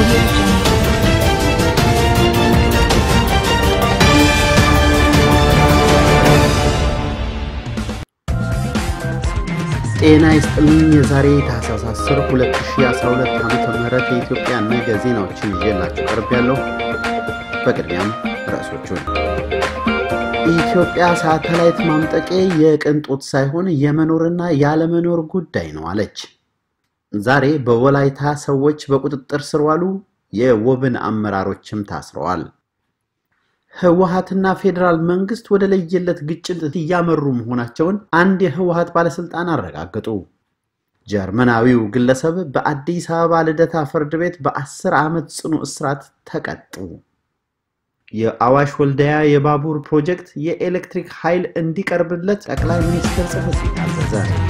ጤና ይስጥልኝ። የዛሬ ታህሳስ 10 2012 ዓ ም የኢትዮጵያ ነገ ዜናዎችን ይዤላችሁ ቀርብ ያለሁ። በቅድሚያም ርዕሶቹን ኢትዮጵያ ሳተላይት ማምጠቄ የቅንጦት ሳይሆን የመኖርና ያለመኖር ጉዳይ ነው አለች። ዛሬ በወላይታ ሰዎች በቁጥጥር ስር ዋሉ። የወብን አመራሮችም ታስረዋል። ህወሀትና ፌዴራል መንግስት ወደ ለየለት ግጭት እያመሩ መሆናቸውን አንድ የህወሀት ባለስልጣን አረጋገጡ። ጀርመናዊው ግለሰብ በአዲስ አበባ ልደታ ፍርድ ቤት በአስር ዓመት ጽኑ እስራት ተቀጡ። የአዋሽ ወልዳያ የባቡር ፕሮጀክት የኤሌክትሪክ ኃይል እንዲቀርብለት ጠቅላይ ሚኒስትር ጽሕፈት ቤት አዘዘ።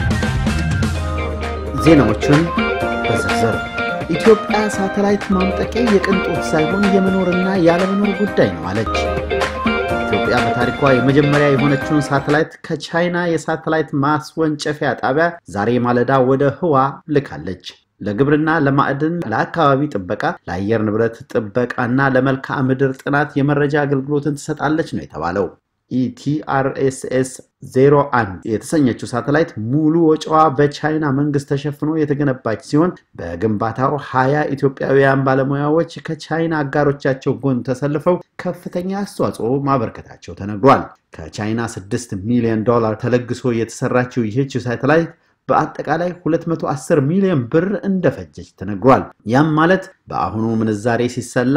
ዜናዎቹን በዝርዝር ኢትዮጵያ ሳተላይት ማምጠቄ የቅንጦት ሳይሆን የመኖርና ያለመኖር ጉዳይ ነው አለች። ኢትዮጵያ በታሪኳ የመጀመሪያ የሆነችውን ሳተላይት ከቻይና የሳተላይት ማስወንጨፊያ ጣቢያ ዛሬ ማለዳ ወደ ህዋ ልካለች። ለግብርና፣ ለማዕድን፣ ለአካባቢ ጥበቃ፣ ለአየር ንብረት ጥበቃና ለመልክዓ ምድር ጥናት የመረጃ አገልግሎትን ትሰጣለች ነው የተባለው። ኢቲአርኤስኤስ 01 የተሰኘችው ሳተላይት ሙሉ ወጪዋ በቻይና መንግስት ተሸፍኖ የተገነባች ሲሆን በግንባታው ሀያ ኢትዮጵያውያን ባለሙያዎች ከቻይና አጋሮቻቸው ጎን ተሰልፈው ከፍተኛ አስተዋጽኦ ማበርከታቸው ተነግሯል። ከቻይና 6 ሚሊዮን ዶላር ተለግሶ የተሰራችው ይህች ሳተላይት በአጠቃላይ 210 ሚሊዮን ብር እንደፈጀች ተነግሯል። ያም ማለት በአሁኑ ምንዛሬ ሲሰላ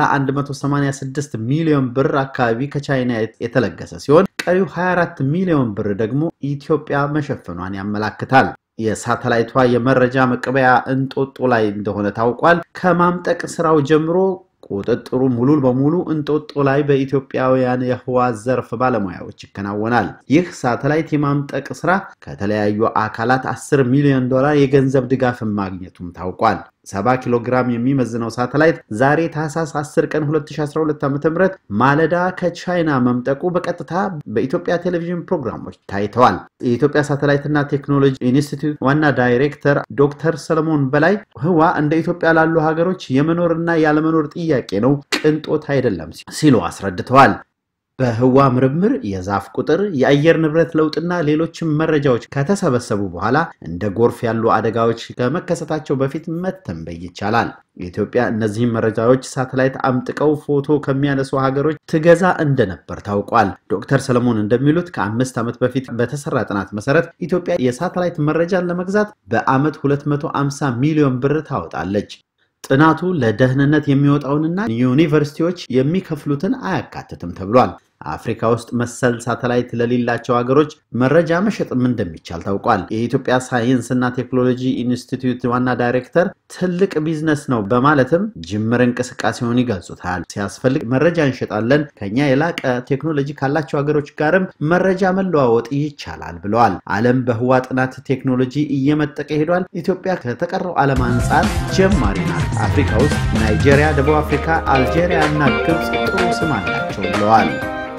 186 ሚሊዮን ብር አካባቢ ከቻይና የተለገሰ ሲሆን ቀሪው 24 ሚሊዮን ብር ደግሞ ኢትዮጵያ መሸፈኗን ያመላክታል። የሳተላይቷ የመረጃ መቀበያ እንጦጦ ላይ እንደሆነ ታውቋል። ከማምጠቅ ስራው ጀምሮ ቁጥጥሩ ሙሉ በሙሉ እንጦጦ ላይ በኢትዮጵያውያን የህዋ ዘርፍ ባለሙያዎች ይከናወናል። ይህ ሳተላይት የማምጠቅ ስራ ከተለያዩ አካላት 10 ሚሊዮን ዶላር የገንዘብ ድጋፍን ማግኘቱም ታውቋል። 70 ኪሎ ግራም የሚመዝነው ሳተላይት ዛሬ ታህሳስ 10 ቀን 2012 ዓ.ም ማለዳ ከቻይና መምጠቁ በቀጥታ በኢትዮጵያ ቴሌቪዥን ፕሮግራሞች ታይተዋል። የኢትዮጵያ ሳተላይትና ቴክኖሎጂ ኢንስቲትዩት ዋና ዳይሬክተር ዶክተር ሰለሞን በላይ ህዋ እንደ ኢትዮጵያ ላሉ ሀገሮች የመኖርና ያለመኖር ጥያቄ ነው፣ ቅንጦት አይደለም ሲሉ አስረድተዋል። በህዋ ምርምር የዛፍ ቁጥር፣ የአየር ንብረት ለውጥና ሌሎችም መረጃዎች ከተሰበሰቡ በኋላ እንደ ጎርፍ ያሉ አደጋዎች ከመከሰታቸው በፊት መተንበይ ይቻላል። ኢትዮጵያ እነዚህም መረጃዎች ሳተላይት አምጥቀው ፎቶ ከሚያነሱ ሀገሮች ትገዛ እንደነበር ታውቋል። ዶክተር ሰለሞን እንደሚሉት ከአምስት ዓመት በፊት በተሰራ ጥናት መሰረት ኢትዮጵያ የሳተላይት መረጃን ለመግዛት በዓመት 250 ሚሊዮን ብር ታወጣለች። ጥናቱ ለደህንነት የሚወጣውንና ዩኒቨርሲቲዎች የሚከፍሉትን አያካትትም ተብሏል። አፍሪካ ውስጥ መሰል ሳተላይት ለሌላቸው ሀገሮች መረጃ መሸጥም እንደሚቻል ታውቋል። የኢትዮጵያ ሳይንስና ቴክኖሎጂ ኢንስቲትዩት ዋና ዳይሬክተር ትልቅ ቢዝነስ ነው በማለትም ጅምር እንቅስቃሴውን ይገልጹታል። ሲያስፈልግ መረጃ እንሸጣለን፣ ከኛ የላቀ ቴክኖሎጂ ካላቸው ሀገሮች ጋርም መረጃ መለዋወጥ ይቻላል ብለዋል። ዓለም በህዋ ጥናት ቴክኖሎጂ እየመጠቀ ሄዷል። ኢትዮጵያ ከተቀረው ዓለም አንጻር ጀማሪ ናት። አፍሪካ ውስጥ ናይጄሪያ፣ ደቡብ አፍሪካ፣ አልጄሪያ እና ግብፅ ጥሩ ስም አላቸው ብለዋል።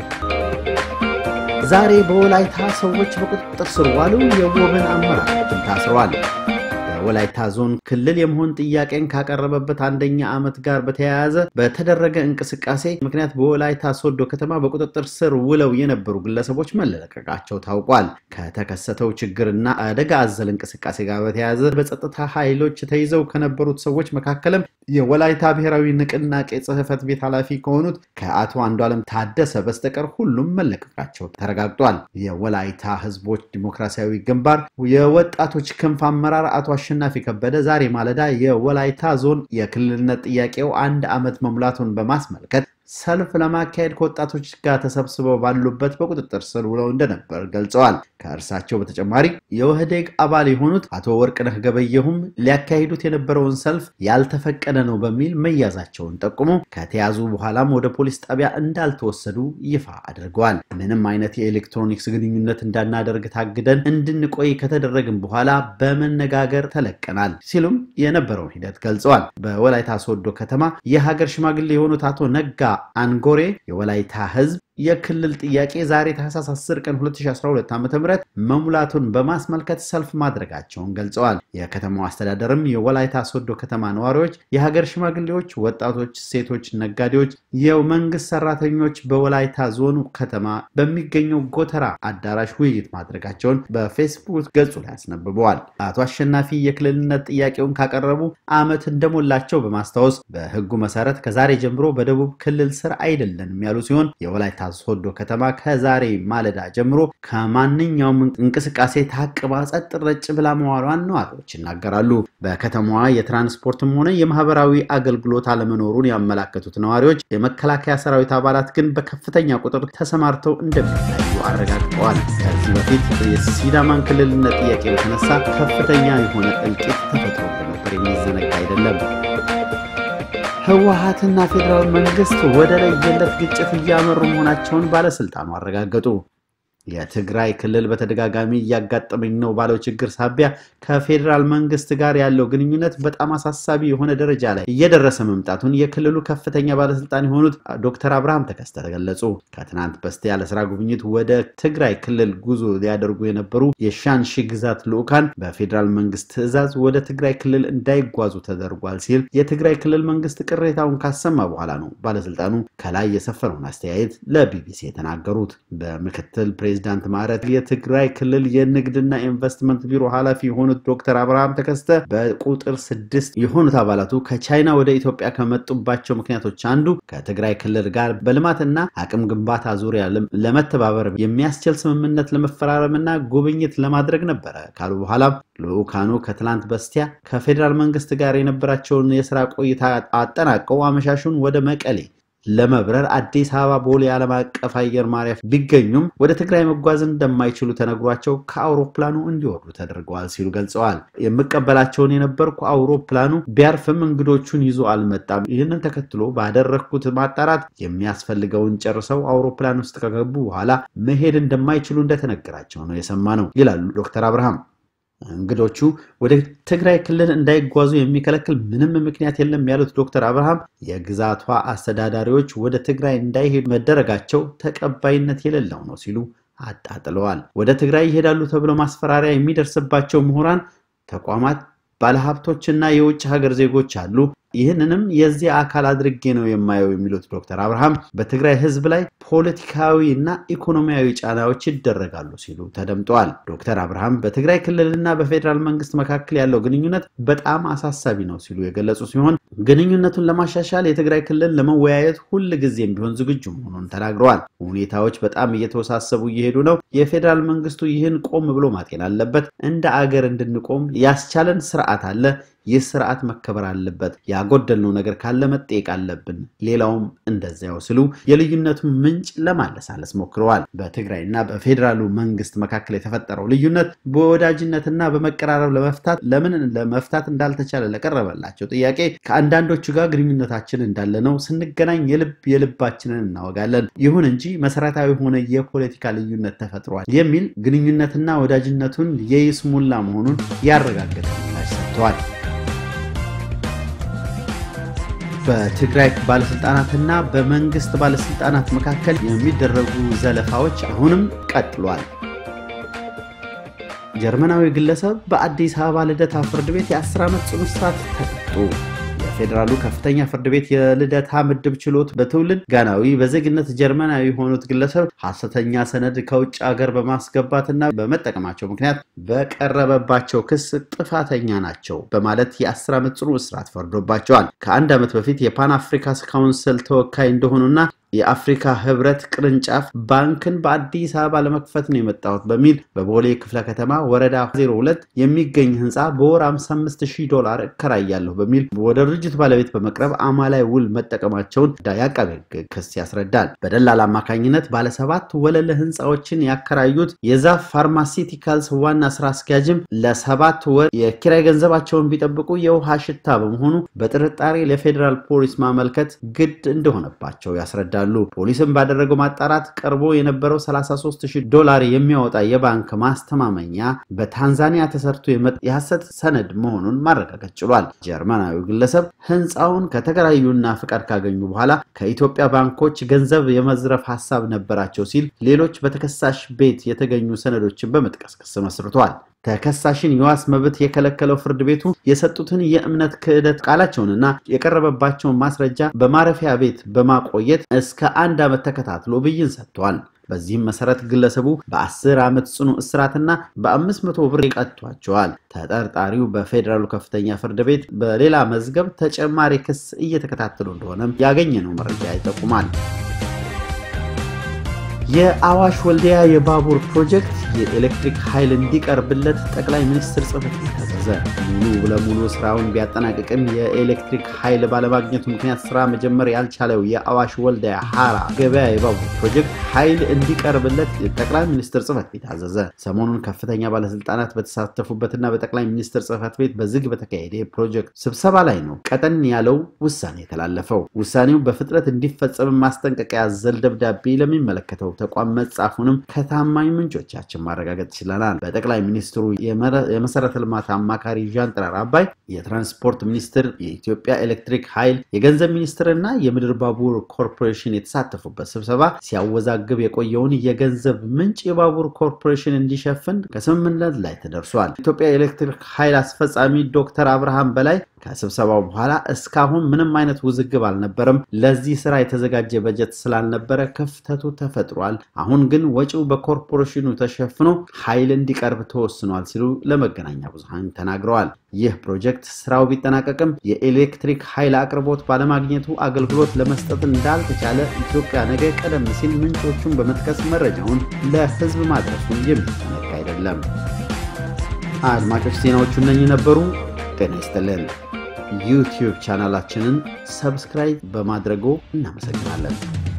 ዛሬ በወላይታ ሰዎች በቁጥጥር ስር ዋሉ። የወብን አመራሮችም ታስረዋል። በወላይታ ዞን ክልል የመሆን ጥያቄን ካቀረበበት አንደኛ ዓመት ጋር በተያያዘ በተደረገ እንቅስቃሴ ምክንያት በወላይታ ሶዶ ከተማ በቁጥጥር ስር ውለው የነበሩ ግለሰቦች መለቀቃቸው ታውቋል። ከተከሰተው ችግርና አደጋ አዘል እንቅስቃሴ ጋር በተያያዘ በጸጥታ ኃይሎች ተይዘው ከነበሩት ሰዎች መካከልም የወላይታ ብሔራዊ ንቅናቄ ጽሕፈት ቤት ኃላፊ ከሆኑት ከአቶ አንዱዓለም ታደሰ በስተቀር ሁሉም መለቀቃቸው ተረጋግጧል። የወላይታ ሕዝቦች ዲሞክራሲያዊ ግንባር የወጣቶች ክንፍ አመራር አቶ አሸናፊ ከበደ ዛሬ ማለዳ የወላይታ ዞን የክልልነት ጥያቄው አንድ ዓመት መሙላቱን በማስመልከት ሰልፍ ለማካሄድ ከወጣቶች ጋር ተሰብስበው ባሉበት በቁጥጥር ስር ውለው እንደነበር ገልጸዋል። ከእርሳቸው በተጨማሪ የወህዴግ አባል የሆኑት አቶ ወርቅነህ ገበየሁም ሊያካሂዱት የነበረውን ሰልፍ ያልተፈቀደ ነው በሚል መያዛቸውን ጠቁሞ ከተያዙ በኋላም ወደ ፖሊስ ጣቢያ እንዳልተወሰዱ ይፋ አድርገዋል። ምንም አይነት የኤሌክትሮኒክስ ግንኙነት እንዳናደርግ ታግደን እንድንቆይ ከተደረግን በኋላ በመነጋገር ተለቀናል ሲሉም የነበረውን ሂደት ገልጸዋል። በወላይታ ሶዶ ከተማ የሀገር ሽማግሌ የሆኑት አቶ ነጋ አንጎሬ የወላይታ ሕዝብ የክልል ጥያቄ ዛሬ ታህሳስ 10 ቀን 2012 ዓ.ም መሙላቱን በማስመልከት ሰልፍ ማድረጋቸውን ገልጸዋል። የከተማው አስተዳደርም የወላይታ ሶዶ ከተማ ነዋሪዎች፣ የሀገር ሽማግሌዎች፣ ወጣቶች፣ ሴቶች፣ ነጋዴዎች፣ የመንግስት ሰራተኞች በወላይታ ዞኑ ከተማ በሚገኘው ጎተራ አዳራሽ ውይይት ማድረጋቸውን በፌስቡክ ገጹ ላይ አስነብበዋል። አቶ አሸናፊ የክልልነት ጥያቄውን ካቀረቡ ዓመት እንደሞላቸው በማስታወስ በሕጉ መሰረት ከዛሬ ጀምሮ በደቡብ ክልል ስር አይደለንም ያሉ ሲሆን የወላይታ ሶዶ ከተማ ከዛሬ ማለዳ ጀምሮ ከማንኛውም እንቅስቃሴ ታቅባ ጸጥ ረጭ ብላ መዋሏን ነዋሪዎች ይናገራሉ። በከተማዋ የትራንስፖርትም ሆነ የማህበራዊ አገልግሎት አለመኖሩን ያመላከቱት ነዋሪዎች የመከላከያ ሰራዊት አባላት ግን በከፍተኛ ቁጥር ተሰማርተው እንደሚታዩ አረጋግጠዋል። ከዚህ በፊት የሲዳማን ክልልነት ጥያቄ በተነሳ ከፍተኛ የሆነ እልቂት ተፈጥሮ እንደነበር የሚዘነጋ አይደለም። ህወሓትና ፌዴራል መንግስት ወደ ለየለት ግጭት እያመሩ መሆናቸውን ባለስልጣኑ አረጋገጡ። የትግራይ ክልል በተደጋጋሚ እያጋጠመኝ ነው ባለው ችግር ሳቢያ ከፌዴራል መንግስት ጋር ያለው ግንኙነት በጣም አሳሳቢ የሆነ ደረጃ ላይ እየደረሰ መምጣቱን የክልሉ ከፍተኛ ባለስልጣን የሆኑት ዶክተር አብርሃም ተከስተ ገለጹ። ከትናንት በስቲያ ለስራ ጉብኝት ወደ ትግራይ ክልል ጉዞ ሊያደርጉ የነበሩ የሻንሺ ግዛት ልዑካን በፌዴራል መንግስት ትዕዛዝ ወደ ትግራይ ክልል እንዳይጓዙ ተደርጓል ሲል የትግራይ ክልል መንግስት ቅሬታውን ካሰማ በኋላ ነው ባለስልጣኑ ከላይ የሰፈረውን አስተያየት ለቢቢሲ የተናገሩት። በምክትል ፕሬዚዳንት ማዕረግ የትግራይ ክልል የንግድና ኢንቨስትመንት ቢሮ ኃላፊ የሆኑት ዶክተር አብርሃም ተከስተ በቁጥር ስድስት የሆኑት አባላቱ ከቻይና ወደ ኢትዮጵያ ከመጡባቸው ምክንያቶች አንዱ ከትግራይ ክልል ጋር በልማትና አቅም ግንባታ ዙሪያ ለመተባበር የሚያስችል ስምምነት ለመፈራረምና ጉብኝት ለማድረግ ነበረ ካሉ በኋላም ልዑካኑ ከትላንት በስቲያ ከፌዴራል መንግስት ጋር የነበራቸውን የስራ ቆይታ አጠናቀው አመሻሹን ወደ መቀሌ ለመብረር አዲስ አበባ ቦሌ ዓለም አቀፍ አየር ማረፊያ ቢገኙም ወደ ትግራይ መጓዝ እንደማይችሉ ተነግሯቸው ከአውሮፕላኑ እንዲወርዱ ተደርገዋል ሲሉ ገልጸዋል። የምቀበላቸውን የነበርኩ አውሮፕላኑ ቢያርፍም እንግዶቹን ይዞ አልመጣም። ይህንን ተከትሎ ባደረግኩት ማጣራት የሚያስፈልገውን ጨርሰው አውሮፕላን ውስጥ ከገቡ በኋላ መሄድ እንደማይችሉ እንደተነገራቸው ነው የሰማ ነው ይላሉ ዶክተር አብርሃም። እንግዶቹ ወደ ትግራይ ክልል እንዳይጓዙ የሚከለክል ምንም ምክንያት የለም ያሉት ዶክተር አብርሃም የግዛቷ አስተዳዳሪዎች ወደ ትግራይ እንዳይሄዱ መደረጋቸው ተቀባይነት የሌለው ነው ሲሉ አጣጥለዋል። ወደ ትግራይ ይሄዳሉ ተብሎ ማስፈራሪያ የሚደርስባቸው ምሁራን፣ ተቋማት፣ ባለሀብቶችና የውጭ ሀገር ዜጎች አሉ። ይህንንም የዚህ አካል አድርጌ ነው የማየው የሚሉት ዶክተር አብርሃም በትግራይ ሕዝብ ላይ ፖለቲካዊ እና ኢኮኖሚያዊ ጫናዎች ይደረጋሉ ሲሉ ተደምጠዋል። ዶክተር አብርሃም በትግራይ ክልልና በፌዴራል መንግስት መካከል ያለው ግንኙነት በጣም አሳሳቢ ነው ሲሉ የገለጹ ሲሆን ግንኙነቱን ለማሻሻል የትግራይ ክልል ለመወያየት ሁል ጊዜም ቢሆን ዝግጁ መሆኑን ተናግረዋል። ሁኔታዎች በጣም እየተወሳሰቡ እየሄዱ ነው። የፌዴራል መንግስቱ ይህን ቆም ብሎ ማጤን አለበት። እንደ አገር እንድንቆም ያስቻለን ስርዓት አለ። ይህ ስርዓት መከበር አለበት። ያጎደልነው ነገር ካለ መጠየቅ አለብን። ሌላውም እንደዚያው ሲሉ የልዩነቱን ምንጭ ለማለሳለስ ሞክረዋል። በትግራይና በፌዴራሉ መንግስት መካከል የተፈጠረው ልዩነት በወዳጅነትና በመቀራረብ ለመፍታት ለምን ለመፍታት እንዳልተቻለ ለቀረበላቸው ጥያቄ ከአንዳንዶቹ ጋር ግንኙነታችን እንዳለ ነው። ስንገናኝ የልብ የልባችንን እናወጋለን። ይሁን እንጂ መሰረታዊ የሆነ የፖለቲካ ልዩነት ተፈጥሯል የሚል ግንኙነትና ወዳጅነቱን የይስሙላ መሆኑን ያረጋገጠ ምላሽ ሰጥተዋል። በትግራይ ባለስልጣናትና በመንግስት ባለስልጣናት መካከል የሚደረጉ ዘለፋዎች አሁንም ቀጥሏል። ጀርመናዊ ግለሰብ በአዲስ አበባ ልደታ ፍርድ ቤት የ10 ዓመት ጽኑ እስራት ተቀጡ። የፌዴራሉ ከፍተኛ ፍርድ ቤት የልደታ ምድብ ችሎት በትውልድ ጋናዊ በዜግነት ጀርመናዊ የሆኑት ግለሰብ ሐሰተኛ ሰነድ ከውጭ ሀገር በማስገባትና በመጠቀማቸው ምክንያት በቀረበባቸው ክስ ጥፋተኛ ናቸው በማለት የ10 ዓመት ጽኑ እስራት ፈርዶባቸዋል። ከአንድ ዓመት በፊት የፓን አፍሪካ ካውንስል ተወካይ እንደሆኑና የአፍሪካ ህብረት ቅርንጫፍ ባንክን በአዲስ አበባ ለመክፈት ነው የመጣሁት በሚል በቦሌ ክፍለ ከተማ ወረዳ 02 የሚገኝ ህንፃ በወር 55000 ዶላር እከራያለሁ በሚል ወደ ድርጅቱ ባለቤት በመቅረብ አማላይ ውል መጠቀማቸውን የአቃቤ ሕግ ክስ ያስረዳል። በደላላ አማካኝነት ባለሰባት ወለል ህንፃዎችን ያከራዩት የዛፍ ፋርማሲቲካልስ ዋና ስራ አስኪያጅም ለሰባት ወር የኪራይ ገንዘባቸውን ቢጠብቁ የውሃ ሽታ በመሆኑ በጥርጣሬ ለፌዴራል ፖሊስ ማመልከት ግድ እንደሆነባቸው ያስረዳል። ያስረዳሉ። ፖሊስም ባደረገው ማጣራት ቀርቦ የነበረው 33000 ዶላር የሚያወጣ የባንክ ማስተማመኛ በታንዛኒያ ተሰርቶ የሐሰት ሰነድ መሆኑን ማረጋገጥ ችሏል። ጀርመናዊው ግለሰብ ህንፃውን ከተከራዩና ፍቃድ ካገኙ በኋላ ከኢትዮጵያ ባንኮች ገንዘብ የመዝረፍ ሀሳብ ነበራቸው ሲል ሌሎች በተከሳሽ ቤት የተገኙ ሰነዶችን በመጥቀስ ክስ መስርቷል። ተከሳሽን የዋስ መብት የከለከለው ፍርድ ቤቱ የሰጡትን የእምነት ክህደት ቃላቸውንና የቀረበባቸውን ማስረጃ በማረፊያ ቤት በማቆየት እስከ አንድ ዓመት ተከታትሎ ብይን ሰጥቷል። በዚህም መሰረት ግለሰቡ በ10 ዓመት ጽኑ እስራትና በ500 ብር ቀጥቷቸዋል። ተጠርጣሪው በፌዴራሉ ከፍተኛ ፍርድ ቤት በሌላ መዝገብ ተጨማሪ ክስ እየተከታተሉ እንደሆነም ያገኘነው መረጃ ይጠቁማል። የአዋሽ ወልዲያ የባቡር ፕሮጀክት የኤሌክትሪክ ኃይል እንዲቀርብለት ጠቅላይ ሚኒስትር ጽሕፈት ቤት አዘዘ። ሙሉ ለሙሉ ስራውን ቢያጠናቅቅም የኤሌክትሪክ ኃይል ባለማግኘቱ ምክንያት ስራ መጀመር ያልቻለው የአዋሽ ወልዲያ ሀራ ገበያ የባቡር ፕሮጀክት ኃይል እንዲቀርብለት ጠቅላይ ሚኒስትር ጽሕፈት ቤት አዘዘ። ሰሞኑን ከፍተኛ ባለስልጣናት በተሳተፉበትና በጠቅላይ ሚኒስትር ጽሕፈት ቤት በዝግ በተካሄደ የፕሮጀክት ስብሰባ ላይ ነው ቀጠን ያለው ውሳኔ የተላለፈው። ውሳኔው በፍጥነት እንዲፈጸም ማስጠንቀቂያ ያዘል ደብዳቤ ለሚመለከተው ተቋም መጻፉንም ከታማኝ ምንጮቻችን ማረጋገጥ ችለናል። በጠቅላይ ሚኒስትሩ የመሰረተ ልማት አማካሪ ዣንጥራር አባይ፣ የትራንስፖርት ሚኒስትር፣ የኢትዮጵያ ኤሌክትሪክ ኃይል፣ የገንዘብ ሚኒስትርና የምድር ባቡር ኮርፖሬሽን የተሳተፉበት ስብሰባ ሲያወዛግብ የቆየውን የገንዘብ ምንጭ የባቡር ኮርፖሬሽን እንዲሸፍን ከስምምነት ላይ ተደርሷል። ኢትዮጵያ ኤሌክትሪክ ኃይል አስፈጻሚ ዶክተር አብርሃም በላይ ከስብሰባው በኋላ እስካሁን ምንም አይነት ውዝግብ አልነበረም። ለዚህ ስራ የተዘጋጀ በጀት ስላልነበረ ክፍተቱ ተፈጥሯል። አሁን ግን ወጪው በኮርፖሬሽኑ ተሸፍኖ ኃይል እንዲቀርብ ተወስኗል ሲሉ ለመገናኛ ብዙሃን ተናግረዋል። ይህ ፕሮጀክት ስራው ቢጠናቀቅም የኤሌክትሪክ ኃይል አቅርቦት ባለማግኘቱ አገልግሎት ለመስጠት እንዳልተቻለ ኢትዮጵያ ነገ ቀደም ሲል ምንጮቹን በመጥቀስ መረጃውን ለሕዝብ ማድረሱን የሚዘነጋ አይደለም። አድማጮች ዜናዎቹ እነኚህ ነበሩ። ጤና ይስጥልን። ዩቲዩብ ቻናላችንን ሰብስክራይብ በማድረጎ እናመሰግናለን።